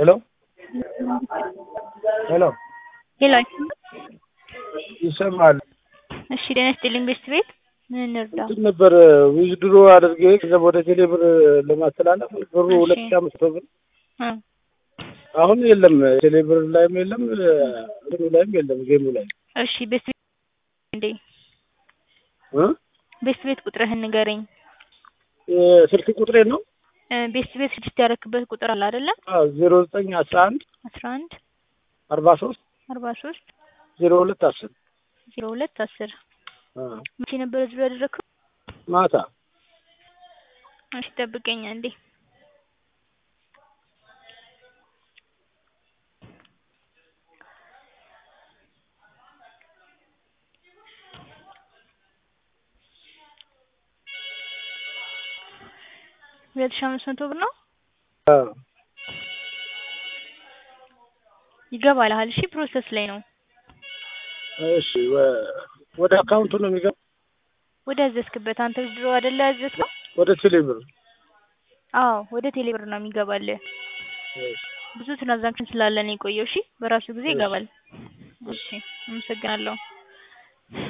ሄሎ ሄሎ ሄሎ ይሰማል። እሺ ጤና ይስጥልኝ ቤስት ቤት ምን እንርዳ? እንትን ነበር ዊዝድሮ አድርጌ ገንዘብ ወደ ቴሌ ብር ለማስተላለፍ ብሩ እሺ። ሁለት ሺህ አምስት መቶ ብር እ አሁን የለም ቴሌ ብር ላይም የለም እንትኑ ላይም የለም ጌሙ ላይ እሺ ቤስት ቤት እንዴ እ ቤስት ቤት ቁጥርህን ንገረኝ። የስልክ ቁጥሬ ነው እ ቤስት ቤት ስድስት ያረክበት ቁጥር አለ አይደለ? ዜሮ ዘጠኝ አስራ አንድ አስራ አንድ አርባ ሶስት አርባ ሶስት ዜሮ ሁለት አስር ዜሮ ሁለት አስር መቼ ነበር እዚሁ ያደረግከው? ማታ እሺ ጠብቀኝ አንዴ ሁለት ሺህ አምስት መቶ ብር ነው አ፣ ይገባልሃል። እሺ ፕሮሰስ ላይ ነው። እሺ ወ- ወደ አካውንቱ ነው የሚገባ ወደ አዘዝክበት አንተ ድሮ አይደለ ያዘዝከው? ወደ ቴሌ ብር አዎ ወደ ቴሌብር ነው የሚገባልህ። ብዙ ትራንዛክሽን ስላለ ነው የቆየው። እሺ በራሱ ጊዜ ይገባል። እሺ አመሰግናለሁ።